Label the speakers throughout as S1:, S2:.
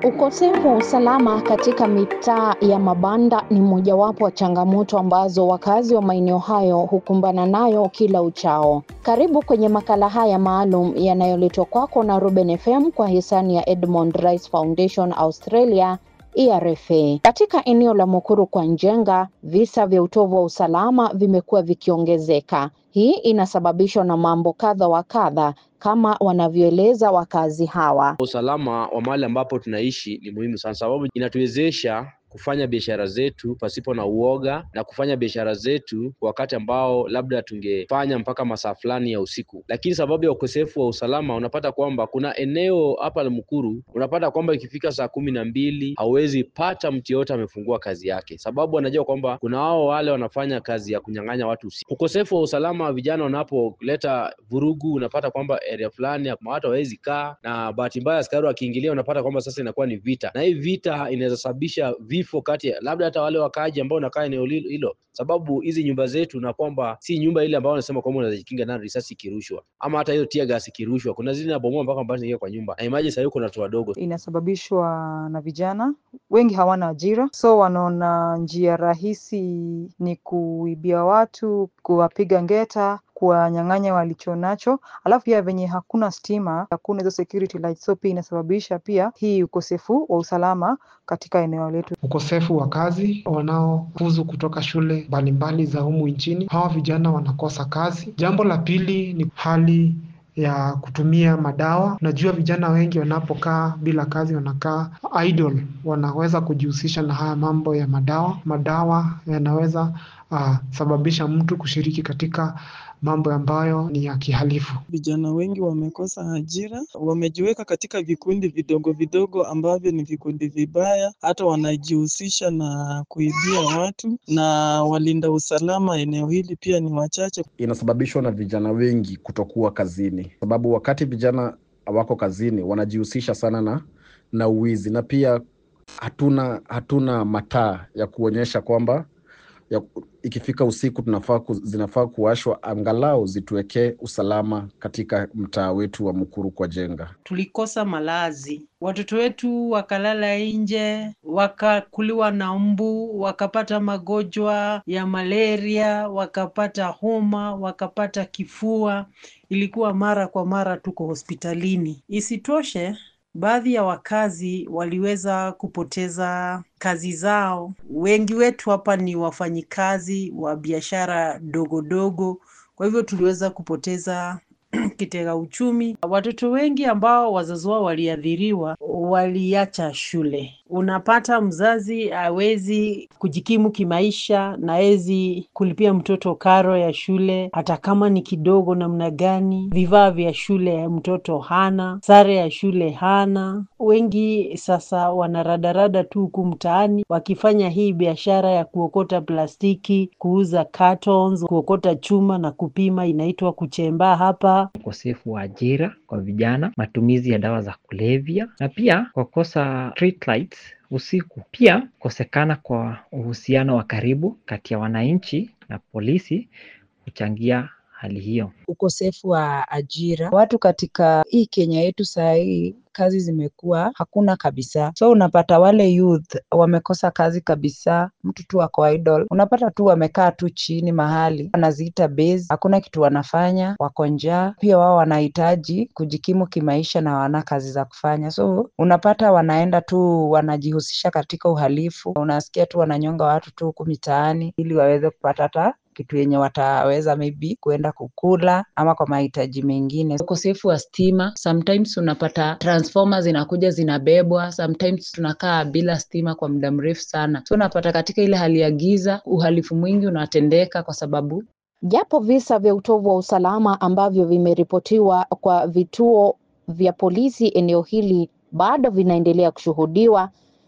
S1: Ukosefu wa usalama katika mitaa ya mabanda ni mojawapo wa changamoto ambazo wakazi wa maeneo hayo hukumbana nayo kila uchao. Karibu kwenye makala haya maalum yanayoletwa kwako na Ruben FM kwa hisani ya Edmond Rice Foundation Australia ERFA. Katika eneo la Mukuru kwa Njenga, visa vya utovu wa usalama vimekuwa vikiongezeka. Hii inasababishwa na mambo kadha wa kadha kama wanavyoeleza wakazi hawa.
S2: Usalama wa mahali ambapo tunaishi ni muhimu sana, sababu inatuwezesha kufanya biashara zetu pasipo na uoga na kufanya biashara zetu kwa wakati ambao labda tungefanya mpaka masaa fulani ya usiku, lakini sababu ya ukosefu wa usalama, unapata kwamba kuna eneo hapa la Mukuru, unapata kwamba ikifika saa kumi na mbili hauwezi pata mtu yoyote amefungua kazi yake, sababu anajua kwamba kuna wao wale wanafanya kazi ya kunyang'anya watu usiku. Ukosefu wa usalama, vijana wanapoleta vurugu, unapata kwamba area fulani watu hawawezi kaa, na bahati mbaya askari wakiingilia, unapata kwamba sasa inakuwa ni vita, na hii vita inaweza sababisha vifo kati ya labda hata wale wakaaji ambao wanakaa eneo hilo, sababu hizi nyumba zetu na kwamba si nyumba ile ambayo wanasema kwamba unaweza jikinga nayo risasi ikirushwa ama hata hiyo tear gas ikirushwa, kuna zile nabomoa mpaka ambazo zinaingia kwa nyumba, na imagine sasa kuna watu wadogo.
S3: Inasababishwa na vijana wengi hawana ajira, so wanaona njia rahisi ni kuibia watu, kuwapiga ngeta kuwanyang'anya walicho nacho, alafu pia venye hakuna stima, hakuna hizo security lights, so pia inasababisha pia hii ukosefu wa usalama katika eneo letu.
S4: Ukosefu wa kazi, wanaofuzu kutoka shule mbalimbali za humu nchini, hawa vijana wanakosa kazi. Jambo la pili ni hali ya kutumia madawa. Unajua, vijana wengi wanapokaa bila kazi, wanakaa idle, wanaweza kujihusisha na haya mambo ya madawa. Madawa yanaweza uh, sababisha mtu kushiriki katika mambo ambayo ni ya kihalifu.
S5: Vijana wengi wamekosa ajira, wamejiweka katika vikundi vidogo vidogo ambavyo ni vikundi vibaya, hata wanajihusisha na kuibia watu, na walinda usalama eneo hili pia ni wachache.
S6: Inasababishwa na vijana wengi kutokuwa kazini, sababu wakati vijana wako kazini wanajihusisha sana na na uwizi, na pia hatuna hatuna mataa ya kuonyesha kwamba ya, ikifika usiku tunafaa ku, zinafaa kuwashwa angalau zituwekee usalama katika mtaa wetu wa Mukuru kwa Jenga.
S7: Tulikosa malazi, watoto wetu wakalala nje, wakakuliwa na mbu, wakapata magonjwa ya malaria, wakapata homa, wakapata kifua. Ilikuwa mara kwa mara tuko hospitalini. Isitoshe, baadhi ya wakazi waliweza kupoteza kazi zao. Wengi wetu hapa ni wafanyikazi wa biashara dogo dogo, kwa hivyo tuliweza kupoteza kitega uchumi. Watoto wengi ambao wazazi wao waliathiriwa waliacha shule. Unapata mzazi hawezi kujikimu kimaisha na hawezi kulipia mtoto karo ya shule, hata kama ni kidogo namna gani. Vifaa vya shule mtoto hana, sare ya shule hana. Wengi sasa wanaradarada tu huku mtaani wakifanya hii biashara ya kuokota plastiki, kuuza cartons, kuokota chuma na kupima, inaitwa kuchemba hapa.
S8: Ukosefu wa ajira kwa vijana, matumizi ya dawa za kulevya na pia kwa kosa street lights usiku. Pia kukosekana kwa uhusiano wa karibu kati ya wananchi na polisi huchangia hali hiyo.
S9: Ukosefu wa ajira, watu katika hii Kenya yetu saa hii kazi zimekuwa hakuna kabisa, so unapata wale youth wamekosa kazi kabisa. Mtu tu ako idle, unapata tu wamekaa tu chini mahali wanaziita base, hakuna kitu wanafanya, wako njaa. Pia wao wanahitaji kujikimu kimaisha na wana kazi za kufanya, so unapata wanaenda tu wanajihusisha katika uhalifu. Unasikia tu wananyonga watu tu huku mitaani ili waweze kupata hata kitu yenye wataweza maybe kuenda kukula ama kwa mahitaji mengine. Ukosefu wa stima, sometimes unapata transformer zinakuja zinabebwa, sometimes tunakaa bila stima kwa muda mrefu sana, so unapata katika ile hali ya giza uhalifu mwingi unatendeka kwa sababu
S1: Japo visa vya utovu wa usalama ambavyo vimeripotiwa kwa vituo vya polisi eneo hili bado vinaendelea kushuhudiwa,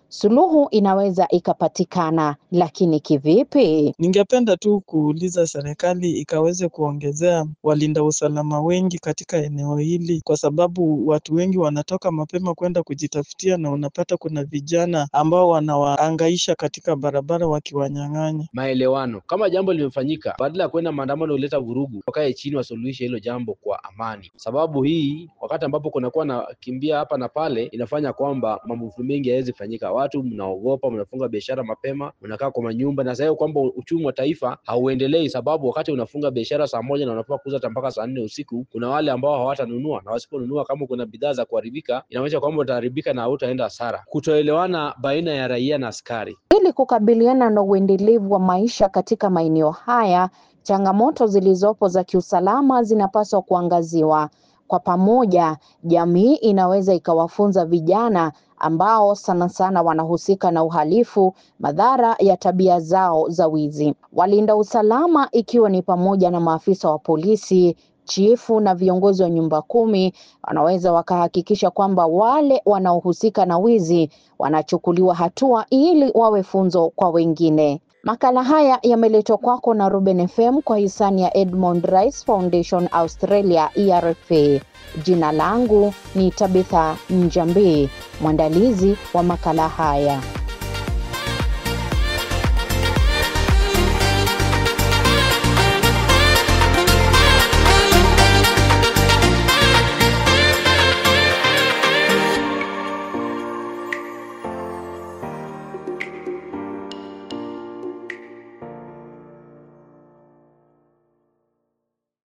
S1: suluhu inaweza ikapatikana, lakini kivipi?
S5: Ningependa tu kuuliza serikali ikaweze kuongezea walinda usalama wengi katika eneo hili, kwa sababu watu wengi wanatoka mapema kwenda kujitafutia, na unapata kuna vijana ambao wanawaangaisha katika barabara wakiwanyang'anya.
S2: Maelewano, kama jambo limefanyika, badala ya kwenda maandamano huleta vurugu, wakae chini wasuluhishe hilo jambo kwa amani, sababu hii wakati ambapo kunakuwa na kimbia hapa na pale, inafanya kwamba mambo mengi hayawezi fanyika. Watu mnaogopa, mnafunga biashara mapema, mnakaa kwa manyumba, na sasa kwamba uchumi wa taifa hauendelei, sababu wakati unafunga biashara saa moja na unafaa kuuza hata mpaka saa nne usiku, kuna wale ambao hawatanunua, na wasiponunua, kama kuna bidhaa za kuharibika, inamaanisha kwamba utaharibika na hautaenda hasara. Kutoelewana baina ya raia na askari.
S1: Ili kukabiliana na uendelevu wa maisha katika maeneo haya, changamoto zilizopo za kiusalama zinapaswa kuangaziwa. Kwa pamoja, jamii inaweza ikawafunza vijana ambao sana sana wanahusika na uhalifu madhara ya tabia zao za wizi. Walinda usalama ikiwa ni pamoja na maafisa wa polisi, chifu na viongozi wa nyumba kumi wanaweza wakahakikisha kwamba wale wanaohusika na wizi wanachukuliwa hatua ili wawe funzo kwa wengine. Makala haya yameletwa kwako na Ruben FM kwa hisani ya Edmond Rice Foundation Australia ERFA. Jina langu ni Tabitha Njambi, mwandalizi wa makala haya.